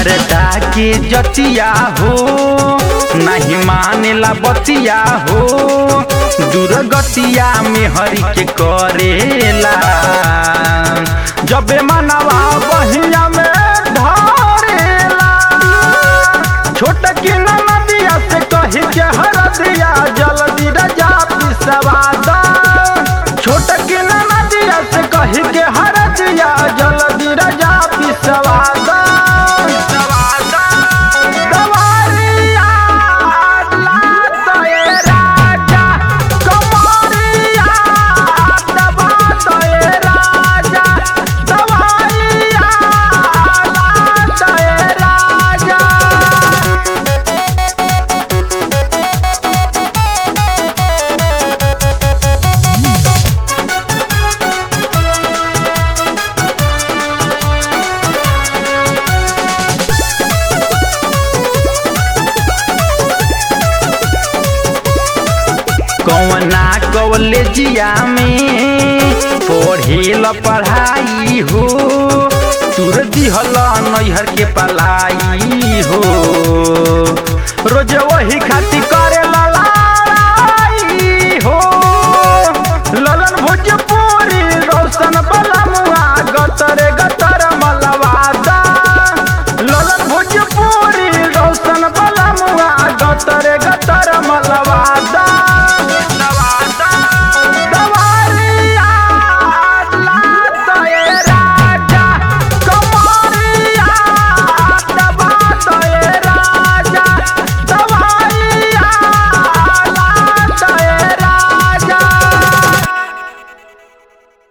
मरदा के जतिया हो नहीं मानेला बतिया हो दुर्गतिया में हरि के करेला जबे मनवा बहिया में धरेला छोट की नदिया से कही के हर दिया जल्दी रजा पिसवा दा छोट की नदिया से कही के हर दिया जल्दी रजा पिसवा दा दवारिया लात ए राजा, कमरिया दबात ए राजा, दवारिया लात ए राजा। कौना कॉलेजिया में पढ़ेल पढ़ाई हो तुर दिहल नैहर के पलाई हो